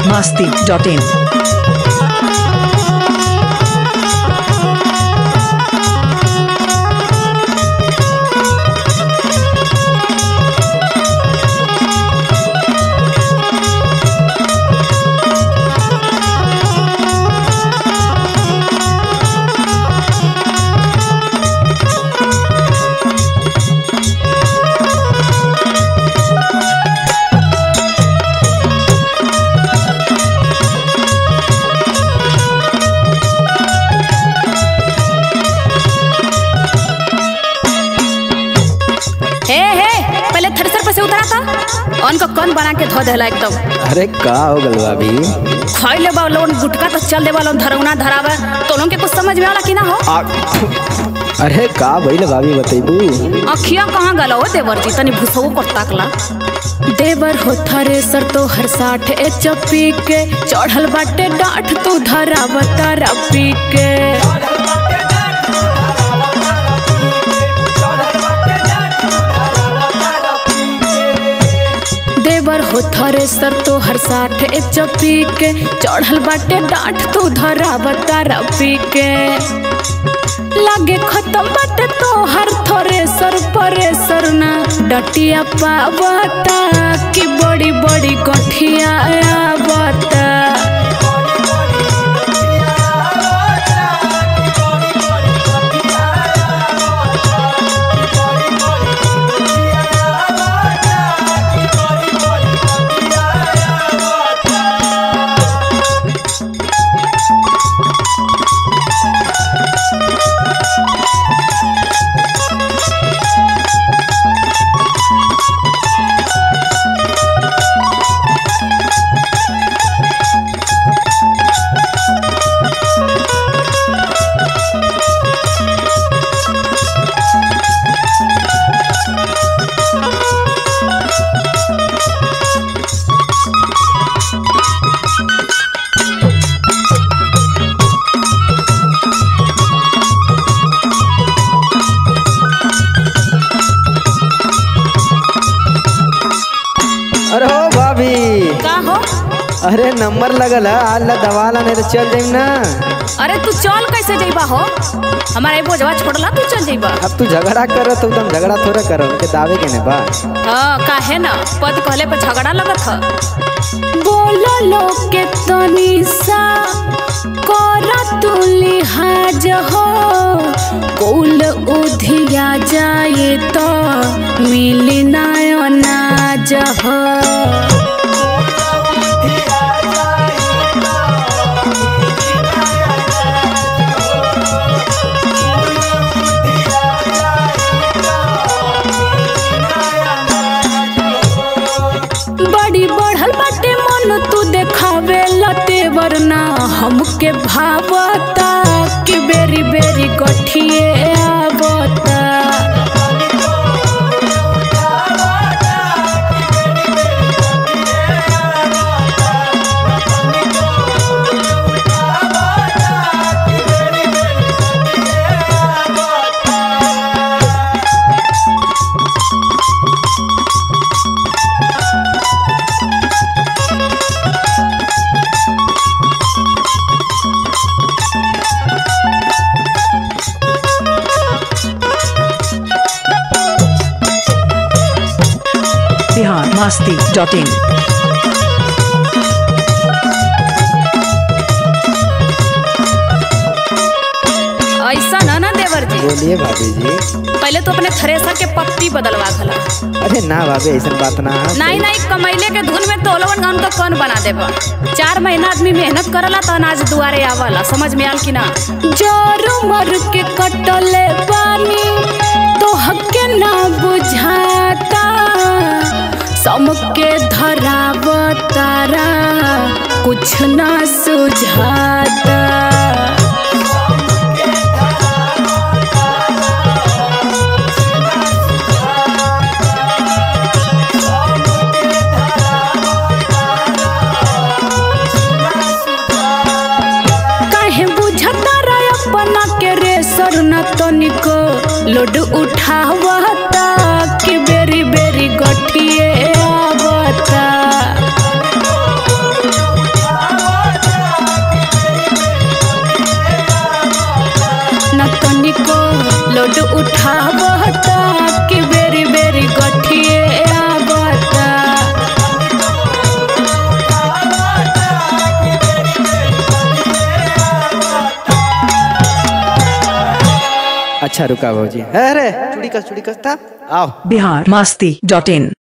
masti.in. हे हे पहले थ्रेसर पे से उतरा था अन को कौन बना के धो देला एकदम अरे का हो गल भाभी खाई ले बा लोन गुटका तो चल दे बा लोन धरौना धरावे तो लोन के कुछ समझ में आला कि ना हो आ, अरे का भइल भाभी बतैबू अखिया कहाँ गला हो देवर जी तनी भूसो को ताकला देवर हो थ्रेसर तो हर साठ ए चपी के चढ़ल बाटे डांठ तू धरावता रपी के देवर हो थ्रेसर तो हर साठ ए चपी के चढ़ल बाटे डांठ तू धरावता रपी के लागे खत्म बाटे तो हर थोरे सर परे सर ना डटिया पावता कि बड़ी बड़ी गठिया आवता अरे हो भाभी का हो अरे नंबर लगल है आल्ला दवाला नहीं तो चल जाइम ना अरे तू चल कैसे जइबा हो हमारा एगो जवा छोड़ला तू चल जइबा अब तू झगड़ा करो तो एकदम झगड़ा थोड़ा करो उनके दावे के ने बा हाँ काहे ना पद कहले पे झगड़ा लगत ह बोलो लोग के तनी सा कर तू लिहाज हो कुल उधिया जाए तो मिली ना अनाज हो बड़ी बढ़ल बाटे मन तू देखावे लते वरना हमके भावता कि बेरी बेरी गठिए आवता Bihar masti.in. ऐसा ना ना देवर जी बोलिए भाभी जी पहले तो अपने थ्रेसर के पत्ती बदलवा खला अरे ना भाभी ऐसा बात ना है नहीं नहीं कमैले के धुन में तोलवन गाउन का कौन बना देबा चार महीना आदमी मेहनत करला तो अनाज दुआरे आवला समझ में आल कि ना जोर मर के कटले पानी तो हके ना बुझाता समके धराव तारा कुछ ना सुझाता काहे बुझता रे अपना के रे सर न तनिको लोड उठावता कि बेरी बेरी गठिए आवता उठावता कि बेरी बेरी गठिए आवता अच्छा रुका भौजी अरे चूड़ी कस चूड़ी कस था आओ बिहार मस्ती डॉट इन